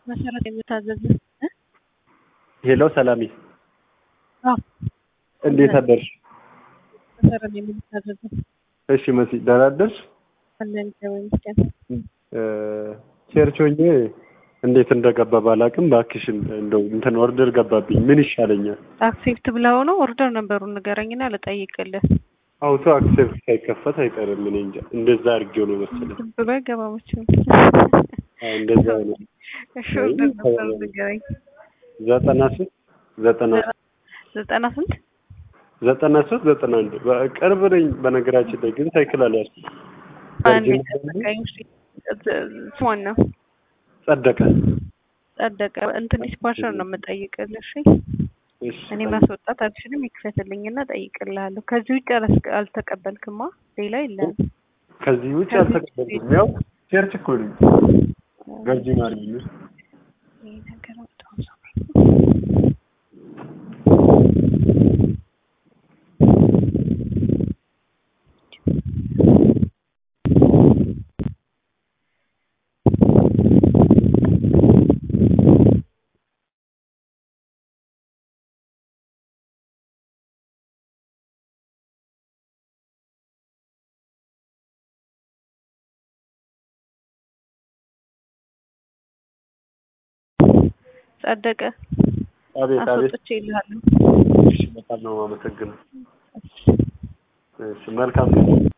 መሰረት የምታዘዝ ሄሎ ሰላሚ፣ አዎ እንዴት አደርሽ? መሰረት የምታዘዝ እሺ መሲ፣ ደህና አደርሽ? አለን እግዚአብሔር ይመስገን። ቸርች ሆኜ እንዴት እንደገባ ባላቅም እባክሽን እንደው እንትን ኦርደር ገባብኝ። ምን ይሻለኛል? አክሴፕት ብለው ነው ኦርደር ነበሩን ንገረኝና ልጠይቅልህ። አውቶ አክሴፕት ሳይከፈት አይቀርም። እኔ እንጃ እንደዛ አድርጌው ነው መሰለኝ። ዝም ብሎ አይገባመችም። አዎ፣ እንደዛ ነው። እሺ ኦርደር ነበሩ ንገረኝ። ዘጠና ስንት ዘጠና ዘጠና ስንት ዘጠና ሶስት ዘጠና አንድ ቅርብ ነኝ። በነገራችን ላይ ግን ሳይክል አልያዝኩም። አንድ ቨርጂን ጠበቀኝ። እሺ ስሟን ነው ጸደቀ። ጸደቀ እንትን ዲስፓቸር ነው የምጠይቅልህ። እሺ እሺ፣ እኔ ማስወጣት አልችልም። ይክፈትልኝና ጠይቅልሃለሁ። ከዚህ ውጭ አላስ- አልተቀበልክማ ሌላ የለም። ከዚህ ውጭ አልተቀበልኩም። ያው ቸርች እኮ ነኝ። ቨርጂን አርሚ ውስጥ ይሄ ነገር በጣም ሰው ጸደቀ አቤት አቤት። አስወጥቼ ይልሃለሁ። እሺ፣ በጣም ነው የማመሰግነው። እሺ፣ መልካም